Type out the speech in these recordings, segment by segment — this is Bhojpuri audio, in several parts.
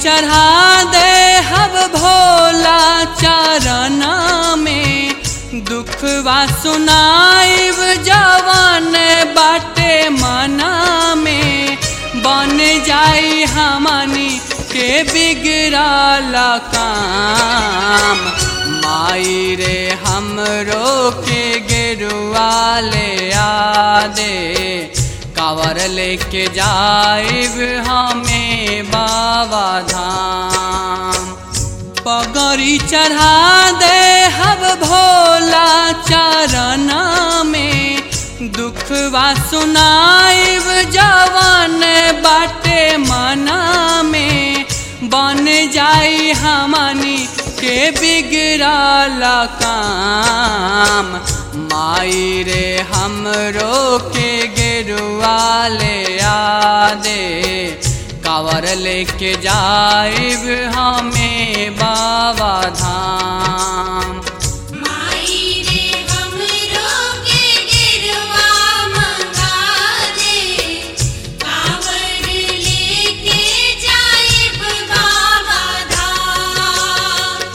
चढ़ा दे हब भोला चरण में दुखवा सुनाइब जवान बाटे मना में बन जाई हमनी के बिगड़ल काम माई रे हमरो के गिरुआ ले आ दे कावर लेके जाइब हमें बाबा धाम पगड़ी चढ़ा दे हब भोला चरण में दुखवा सुनाइब जवान बाटे मना में बन जाई हमनी के बिगड़ल काम माई रे हमरो के गिरुआ ले आ दे कावर लेके जाइब हमें बाबा धाम माई रे हमरो के गिरवा मंगा दे कांवर लेके जाइब बाबा धाम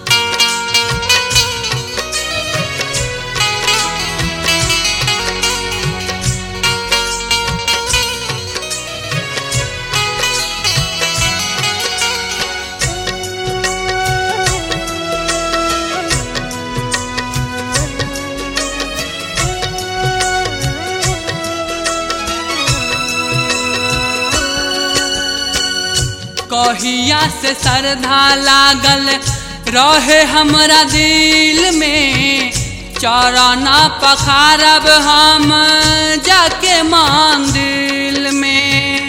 कहिया से श्रद्धा लागल रहे हमरा दिल में चरना पखारब हम जाके मंदिर में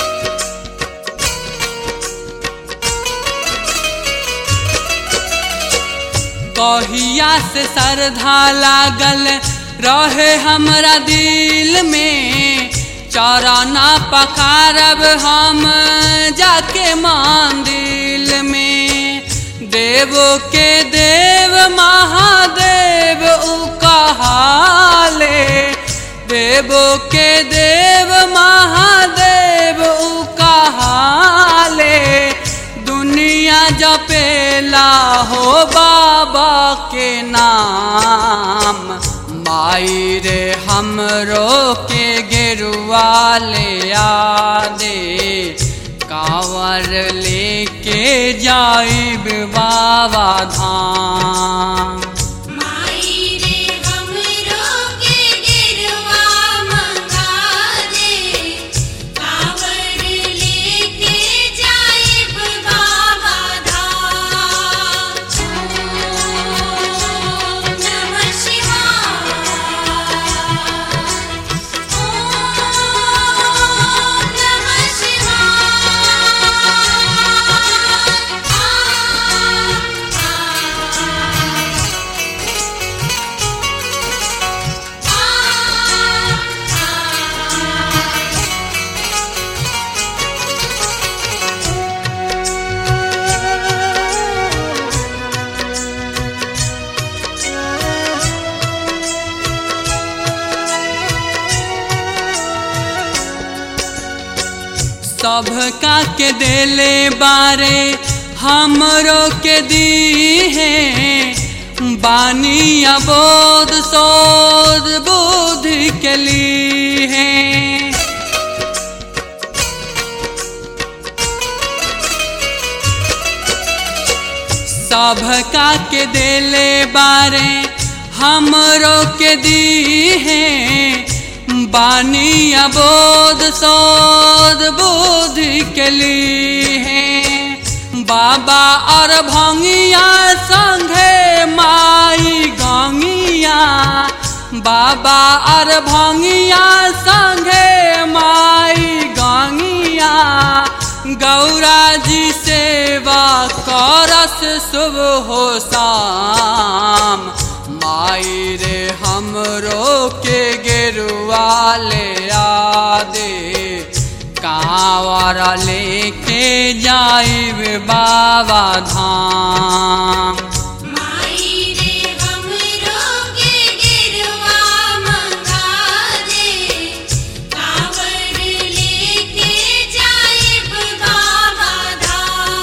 कहिया से श्रद्धा लागल रहे हमरा दिल में चरना पखारब हम जाके मंदिर में देवो के देव महादेव उ कहाले देवो के देव महादेव उ कहाले दुनिया जपेला हो बाबा के नाम माई रे हमरो के गिरुआ ले आ दे कांवर लेके जाइब बाबा धाम माई रे हमरो के गिरवा मंगा दे कांवर लेके जाइब बाबा धाम ओम नमः शिवाय ओम नमः शिवाय सबका के देले बारे हमरो के दी है बानी अबोध सोध बुद्धि के ली है सबका के देले बारे हमरो के दी है बानी अबोध सोध बुद्धि के ली है बाबा और भंगिया संघे माई गंगिया बाबा और भंगिया संघे माई गंगिया गौरा जी सेवा करस शुभ हो शाम माई रे हमरो के गेरुआ ले आ दे कांवर लेके जाइब बाबा धाम माई रे हमरो के गिरवा मंगा दे कांवर लेके जाइब बाबा धाम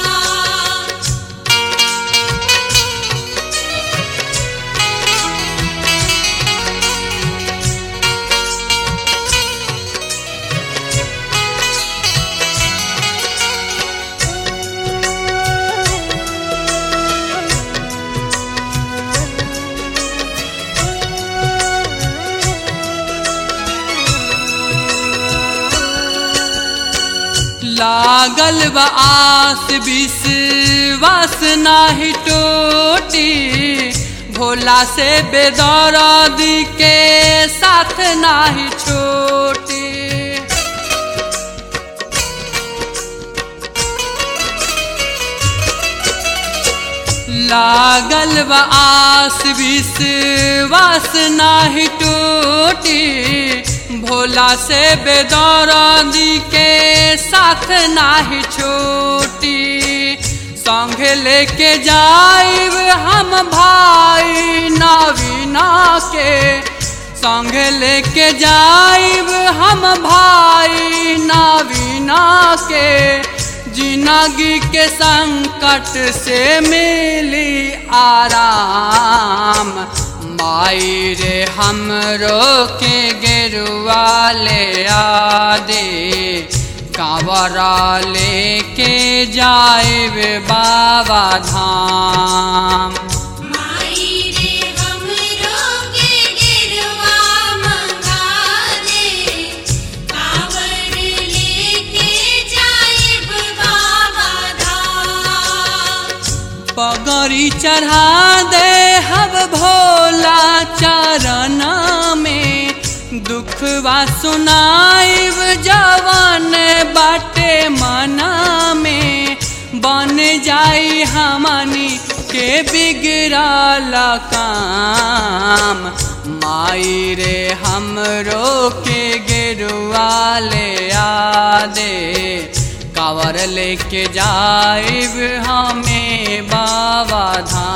लागल बा आस विश्वास नाही टूटी भोला से बेदर्दी के साथ नाही छोटी लागल बा आस विश्वास नाही टूटी भोला से बेदर्दी के साथ नाही छोटी संग लेके जाइब हम भाई नवीना के संग लेके जाइब हम भाई नवीना के जिंदगी के संकट से मिली आराम माई रे हमरो के गेरुआ ले आ दे कांवरा लेके जाए बाबा धाम माई रे हमरो के गिरवा मंगा दे कांवर लेके जाइब बाबा धाम पगड़ी चढ़ा दे हब भोला चरण में दुखवा सुनाइब जवन बाटे मना में बन जाई हमनी के बिगड़ल काम माई रे हमरो के गेरुआ ले आ दे कावर लेके जाइब हमें बाबा धाम